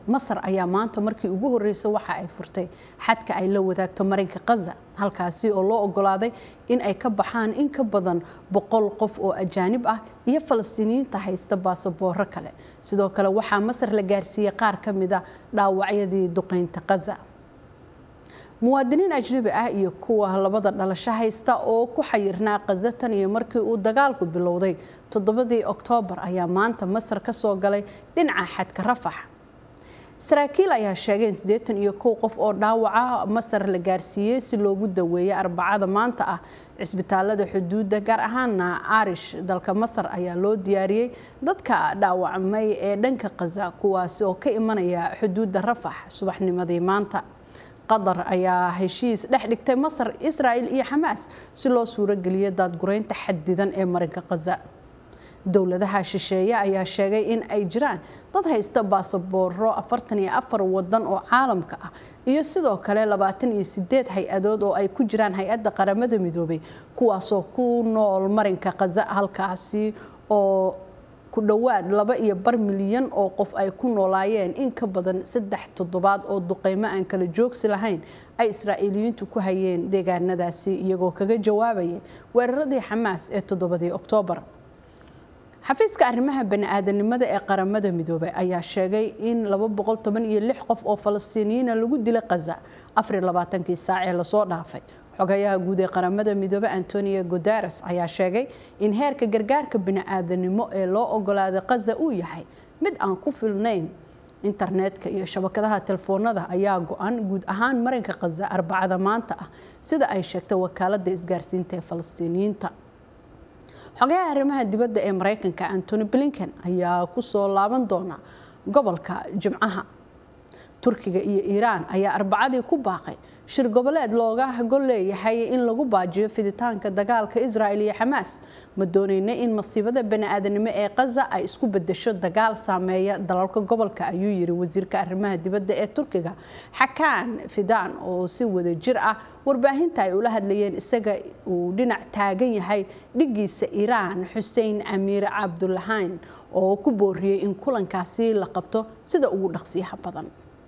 masar ayaa maanta markii ugu horreysay waxa ay furtay xadka ay la wadaagto marinka khaza halkaasi oo loo ogolaaday in ay ka baxaan in ka badan boqol qof oo ajaanib ah iyo falastiiniyiinta haysta baasabooro kale sidoo kale waxaa masar la gaarsiiyey qaar ka mid a dhaawacyadii duqeynta khaza muwaadiniin ajnabi ah iyo kuwa labada dhalasho haysta oo ku xayirnaa khaza tan iyo markii uu dagaalku bilowday toddobadii oktoobar ayaa maanta masar ka soo galay dhinaca xadka rafax saraakiil ayaa sheegay in siddeetan iyo kow qof oo dhaawaca masar la gaarsiiyey si loogu daweeyay arbacada maanta ah cisbitaalada xuduudda gaar ahaana arish dalka masar ayaa loo diyaariyey dadka dhaawacmay ee dhanka khaza kuwaasi oo ka imanaya xuduudda rafax subaxnimadii maanta qatar ayaa heshiis dhex dhigtay masar israa'il iyo xamaas si loo suurogeliyo daadgureynta xadidan ee marinka khaza dowladaha shisheeye ayaa sheegay in ay jiraan dad haysta baasabooro afartan iyo afar wadan oo caalamka ah iyo sidoo kale labaatan iyo sideed hay-adood oo ay ku jiraan hay-adda qaramada midoobay kuwaasoo ku nool marinka khaza halkaasi oo ku dhowaad laba iyo bar milyan oo qof ay ku noolaayeen in ka badan saddex toddobaad oo duqeymo aan kala joogsi lahayn ay israa'iiliyiintu ku hayeen deegaanadaasi iyagoo kaga jawaabayay weeraradii xamaas ee toddobadii oktoobar xafiiska arrimaha bani-aadanimada ee qaramada midoobay ayaa sheegay in qof oo falastiiniyiina lagu dilay khaza kii saac ee lasoo dhaafay xogayaha guud ee qaramada midoobey antonio guteres ayaa sheegay in heerka gargaarka bini-aadanimo ee loo ogolaaday khaza uu yahay mid aan ku filnayn internetka iyo shabakadaha telefoonada ayaa go-an guud ahaan marinka khaza arbacada maanta ah sida ay sheegtay wakaalada isgaarsiinta ee falastiiniyiinta xogayaha arrimaha dibadda ee mareykanka antony blinken ayaa kusoo laaban doona gobolka jimcaha turkiga iyo iiraan ayaa arbacadii ku baaqay shir goboleed looga gol leeyahay in lagu baajiyo fiditaanka dagaalka israel iyo xamaas ma dooneyna in masiibada bani-aadanimo ee khaza ay isku bedesho dagaal saameeya dalalka gobolka ayuu yiri wasiirka arrimaha dibadda ee turkiga xakaan fidaan oo si wada jir ah warbaahinta ay ula hadlayeen isaga uu dhinac taagan yahay dhigiisa iiraan xuseen amiir cabdulahayn oo ku booriyey in kulankaasi la qabto sida ugu dhaqsiyaha badan